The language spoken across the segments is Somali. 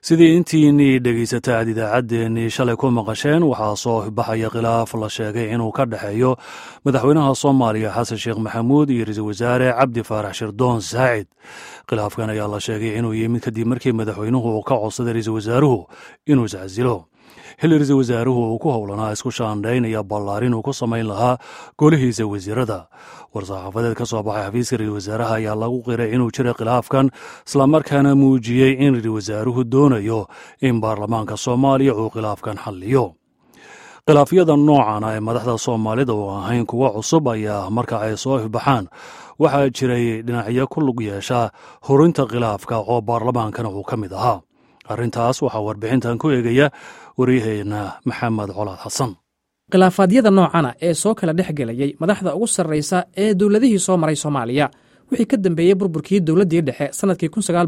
sidii intiinii dhegaysata aad idaacaddeenii shalay ku maqasheen waxaa soo baxaya khilaaf la sheegay inuu ka dhexeeyo madaxweynaha soomaaliya xasan sheekh maxamuud iyo ra-iisul wasaare cabdi faarax shirdoon saacid khilaafkan ayaa la sheegay inuu yimid kadib markii madaxweynuhu uu ka codsaday ra-iisul wasaaruhu inuu iscasilo xilli ra-iisul wasaaruhu uu ku howlanaa isku shaandhaynaya ballaarin uu ku samayn lahaa golihiisa wasiirada war-saxaafadeed ka soo baxay xafiiska ra-isul wasaaraha ayaa lagu qiray inuu jiray khilaafkan islamarkaana muujiyey in ra-isul wasaaruhu doonayo in baarlamaanka soomaaliya uu khilaafkan xalliyo khilaafyada noocan ee madaxda soomaalida uu ahayn kuwa cusub ayaa marka ay soo ifbaxaan waxaa jiray dhinacyo ku lug yeesha horinta khilaafka oo baarlamaankana uu ka mid ahaa arrintaas waxaa warbixintan ku eegaya waryaheena maxamed colaad xasan khilaafaadyada noocana ee soo kala dhex gelayey madaxda ugu sarraysa ee dowladihii soo maray soomaaliya wixii ka dambeeyey burburkii dowladdii dhexe sannadkii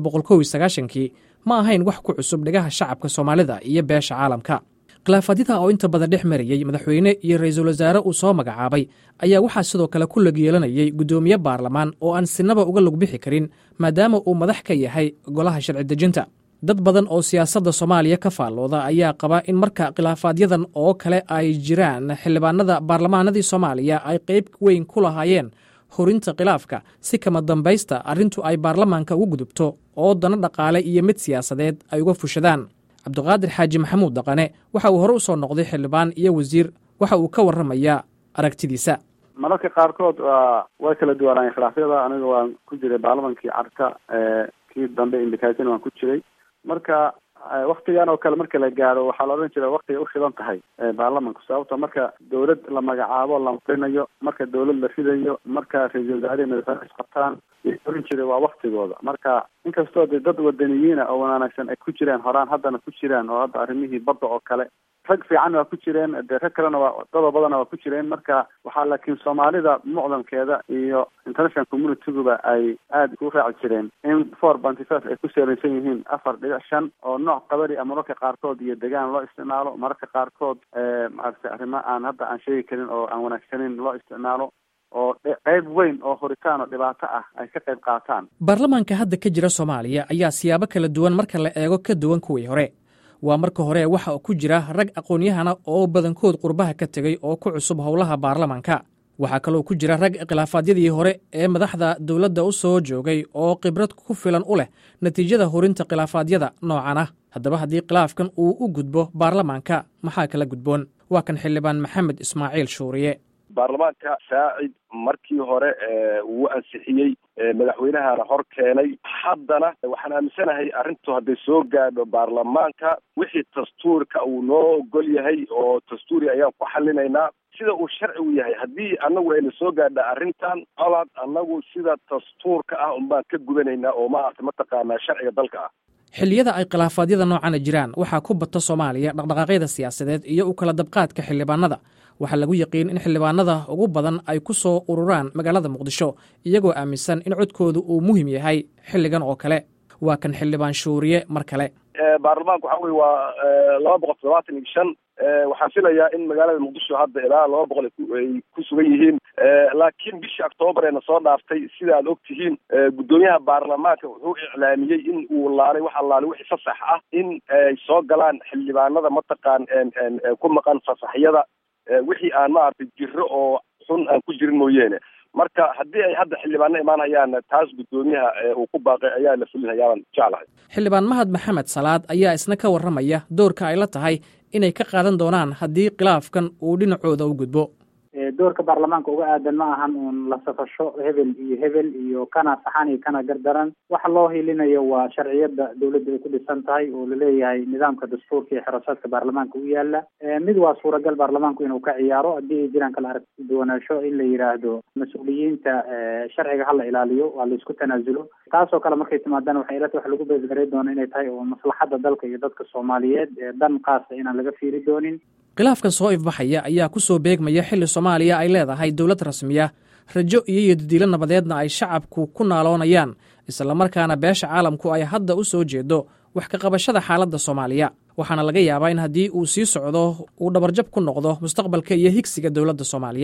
kii ma ahayn wax ku cusub dhegaha shacabka soomaalida iyo beesha caalamka khilaafaadyada oo inta badan dhex marayey madaxweyne iyo ra-iisul wasaare uu soo magacaabay ayaa waxaa sidoo kale ku lag yeelanayay guddoomiye baarlamaan oo aan sinaba uga lug bixi karin maadaama uu madax ka yahay golaha sharci dejinta dad badan oo siyaasadda soomaaliya ka faallooda ayaa qaba in marka khilaafaadyadan oo kale ay jiraan xildhibaanada baarlamaanadii soomaaliya ay qayb weyn ku lahaayeen horinta khilaafka si kama dambaysta arrintu ay baarlamaanka ugu gudubto oo dano dhaqaale iyo mid siyaasadeed ay uga fushadaan cabdiqaadir xaaji maxamuud daqane waxa uu hore u soo noqday xildhibaan iyo wasiir waxa uu ka warramayaa aragtidiisa mararka qaarkood way kala duwanaayeen khilaafyada aniga waan ku jiray baarlamankii carka kii dambe indikaatin waan ku jiray marka waktigan oo kale marka la gaaro waxaa la odhan jira waktigay ushidan tahay baarlamanku sababto marka dawlad la magacaabo la marinayo marka dawlad la ridayo marka ra-iisul wasaarihi madaxweyne isqabtaan oran jiray waa waktigooda marka inkastoo de dad wadaniyiina oo wanaagsan ay ku jiraan horaan haddana ku jiraan oo hadda arrimihii badda oo kale rag fiican waa ku jireen dee rag kalena waa dado badana waa ku jireen marka waxaa laakiin soomaalida mucdamkeeda iyo international communitiguba ay aada ku raaci jireen in four banty five ay ku seeraysan yihiin afar dhibic shan oo nooc qabari a mararka qaarkood iyo degaan loo isticmaalo mararka qaarkood maaragtay arrimo aan hadda aan sheegi karin oo aan wanaagsanin loo isticmaalo oo qayb weyn oo horitaan oo dhibaato ah ay ka qayb qaataan baarlamaanka hadda ka jira soomaaliya ayaa siyaabo kala duwan marka la eego ka duwan kuwii hore waa marka hore waxa ku jira rag aqoon-yahana oo badankood qurbaha ka tegey oo ku cusub howlaha baarlamaanka waxaa kaloo ku jira rag khilaafaadyadii hore ee madaxda dowladda u soo joogay oo khibrad ku filan u leh natiijada horinta khilaafaadyada noocan ah haddaba haddii khilaafkan uu u gudbo baarlamaanka maxaa kala gudboon waa kan xildhibaan maxamed ismaaciil shuuriye baarlamaanka saacid markii hore wuu ansixiyey madaxweynahana hor keenay haddana waxaan aaminsanahay arrintu hadday soo gaadho baarlamaanka wixii dastuurka uu noo ogol yahay oo dastuuri ayaan ku xalinaynaa sida uu sharcigu yahay haddii annagu ayna soo gaadha arrintan colaad annagu sida dastuurka ah unbaan ka gudanaynaa oo maarata mataqaanaa sharciga dalka ah xilliyada ay khilaafaadyada noocana jiraan waxaa ku bata soomaaliya dhaqdhaqaaqyada siyaasadeed iyo u kala dabqaadka xildhibaanada waxaa lagu yaqiin in xildhibaanada ugu badan ay ku soo ururaan magaalada muqdisho iyagoo aaminsan in codkoodu uu muhim yahay xilligan oo kale waa kan xildhibaan shuuriye mar kale baarlamaanka waxa weye waa laba boqol toddobaatan iyo shan waxaan filayaa in magaalada muqdisho hadda ilaa laba boqol ay ku sugan yihiin laakiin bishii octoobar eena soo dhaaftay sida aad og tihiin guddoomiyaha baarlamaanka wuxuu iclaamiyey in uu laalay waxa laalay wixii fasax ah in ay soo galaan xildhibaanada mataqaan ku maqan fasaxyada wixii aan maaragtay jiro oo xun aan ku jirin mooyeene marka haddii ay hadda xildhibaano imaanayaan taas guddoomiyaha uu ku baaqay ayaa la fulinayaabaan jeclahay xildhibaan mahad maxamed salaad ayaa isna ka warramaya doorka ay la tahay inay ka qaadan doonaan haddii khilaafkan uu dhinacooda u gudbo doorka baarlamaanka uga aadan ma ahan uun la safasho hebel iyo hebel iyo kana saxan iyo kana gardaran waxa loo hilinayo waa sharciyada dawladda ay ku dhisan tahay oo laleeyahay nidaamka dastuurka iyo xirasaadka baarlamaanka u yaala mid waa suuragal baarlamaanku inuu ka ciyaaro haddii ay jiraan kala aragti duwanaansho in la yidhaahdo mas-uuliyiinta sharciga hala ilaaliyo waa la isku tanaasulo taasoo kale markay timaadaan waxay ilata wax lagu beesgaray doono inay tahay oo maslaxadda dalka iyo dadka soomaaliyeed dan qaasa inaan laga fiiri doonin khilaafkan soo ifbaxaya ayaa ku soo beegmaya xilli soomaaliya ay leedahay dowlad rasmiya rajo iyo yodidiilo nabadeedna ay shacabku ku naaloonayaan islamarkaana beesha caalamku ay hadda u soo jeedo wax ka qabashada xaaladda soomaaliya waxaana laga yaabaa in haddii uu sii socdo uu dhabarjab ku noqdo mustaqbalka iyo higsiga dowladda soomaaliya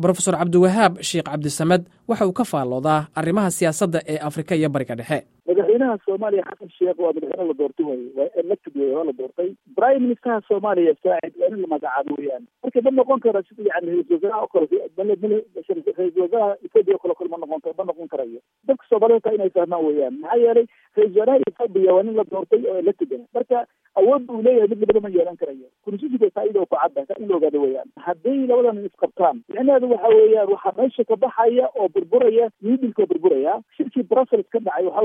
brofesor cabdiwahaab sheekh cabdisamed waxa uu ka faalloodaa arrimaha siyaasadda ee afrika iyo bariga dhexe madaxweynaha soomaaliya xasan sheekh waa madaxweyne la doortay wey waa elected wey waa la doortay prime ministerha soomaaliya saacid waa in la magacaabo weyaan marka ma noqon karo sida yani ra-isul wasaaraha o kale ra-isul wasaaraha ethoopia o kale kale ma noqon ma noqon karayo dadka soomaaliyed taa inay fahmaan weyaan maxaa yeelay ra-isul wasaaraha ethoopia waa nin la doortay oo elected ah marka awoodda uu leeyahay mid labada ma yeelan karayo constitutionka faaida oo ku cadda ka in la ogaado weyaan hadday labadan isqabtaan micnaheedu waxa weeyaan waxaa meesha ka baxaya oo burburaya miidilka oo burburaya shirkii brussels ka dhacay waxa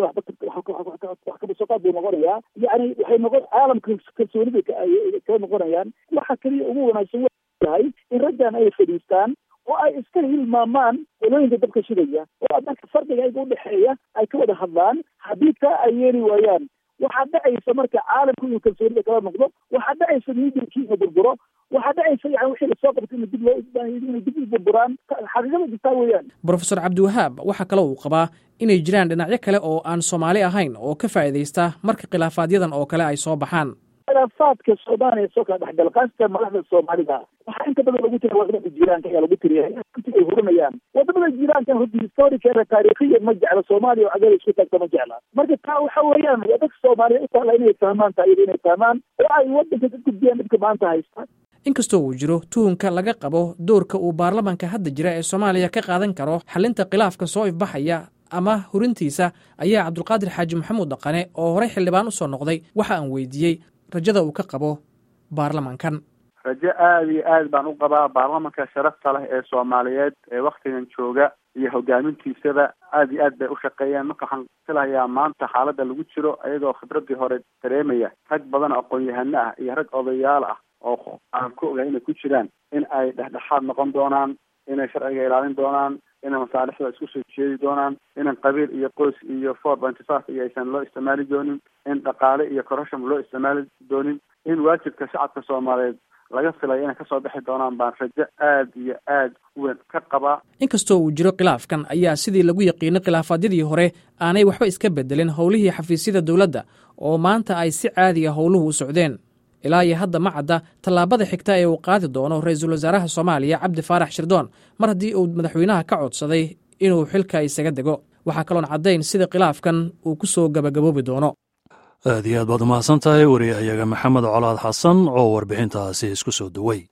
wax kabasooqaad buu noqonayaa yani waxay noqon caalamka kalsoonida kala noqonayaan waxa keliya ugu wanaagsan yahay in raggan ay fadhiistaan oo ay iska hilmaamaan qolooyinka dabka shidaya oo marka fardiga ayaga udhexeeya ay ka wada hadlaan haddii taa ay yeeli waayaan waxaa dhacaysa marka caalamku inuu kalsoonida kala noqdo waxaa dhacaysa miidilkii inuu burburo waxaa dhacaysa yani wixii lasoo qabtay in dib loo inay dib u burburaan xaqiiqada jirtaa weeyaan brofesor cabdiwahaab waxaa kale uu qabaa inay jiraan dhinacyo kale oo aan soomaali ahayn oo ka faa'iidaysta marka khilaafaadyadan oo kale ay soo baxaan khilaafaadka soomaaliya soo kala dhexgala khaasatan madaxda soomaalida waxaa inta badan lagu tiriya wadamada jiiraanka ayaa lagu tiriya ay hurinayaan wadamada jiiraanka hudi historikeeda taariikhiyan ma jecla soomaaliya oo cagada isku taagta ma jecla marka taa waxa weeyaan waa dadka soomaaliya u taala inay fahmaan taa iyada inay fahmaan oo ay wadanka ka gudbiyaan dhibka maanta haysta inkastoo uu jiro tuhunka laga qabo doorka uu baarlamanka hadda jira ee soomaaliya ka qaadan karo xalinta khilaafka soo ifbaxaya ama hurintiisa ayaa cabdulqaadir xaaji maxamuud dhaqane oo horey xildhibaan usoo noqday waxa aan weydiiyey rajada uu ka qabo baarlamankan rajo aada iyo aad baan u qabaa baarlamanka sharafta leh ee soomaaliyeed ee waktigan jooga iyo hogaamintiisaba aada iyo aad bay u shaqeeyeen marka waxaan filayaa maanta xaaladda lagu jiro iyagoo khibradii hore dareemaya rag badan oo aqoon-yahano ah iyo rag odayaal ah oo aan ku ogahay inay ku jiraan in ay dhexdhexaad noqon doonaan inay sharciga ilaalin doonaan inay masaalixda isku soo jeedi doonaan inan qabiil iyo qoys iyo four pointy five iyo aysan loo isticmaali doonin in dhaqaale iyo corruption loo isticmaali doonin in waajibka shacabka soomaaliyeed laga filayo inay kasoo bixi doonaan baan rajo aad iyo aad weyn ka qabaa inkastoo uu jiro khilaafkan ayaa sidii lagu yaqiinay khilaafaadyadii hore aanay waxba iska bedelin howlihii xafiisyada dowladda oo maanta ay si caadiga howluhu u socdeen ilaa iyo hadda ma cadda tallaabada xigta ee uu qaadi doono ra-iisul wasaaraha soomaaliya cabdi faarax shirdoon mar haddii uu madaxweynaha ka codsaday inuu xilka isaga dego waxaa kaloon caddayn sida khilaafkan uu ku soo gabagaboobi doono aad iyo aad baad umahadsan tahay wariyahayaga maxamed colaad xasan oo warbixintaasi isku soo duway